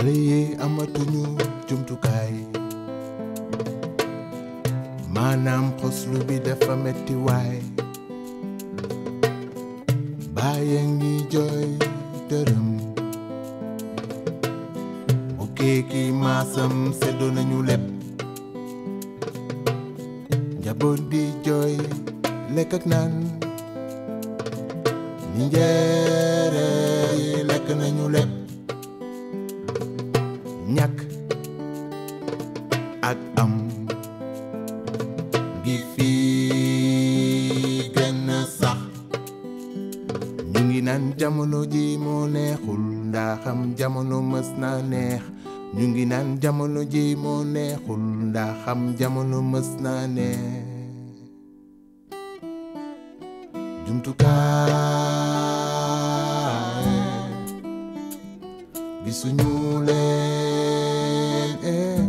xale yi amatuñu jumtukaay maanaam xoslu bi dafa metti waay bàyyi ngi jooy dërëm bu kéeki maasam seddo nañu lépp njaboot di jooy lekk ak naan ni njéere yi lekk nañu lépp ñàkk ak am gi fii gën a sax ñu ngi naan jamono ji moo neexul ndaa xam jamono mës na neex ñu ngi naan jamono ji moo neexul ndaa xam jamono mës na neex jumtukaay gisuñu leen eh.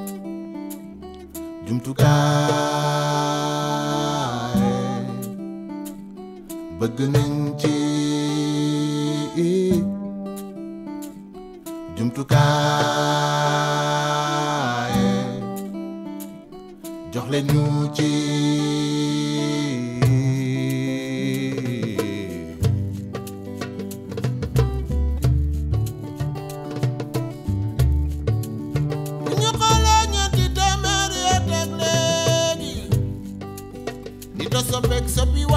jumtukaay bëgg nañ ci jumtukaay jox leen ñu ci bu ñu xoolee ñeenti téeméeri at ak léegi di to soppeek soppi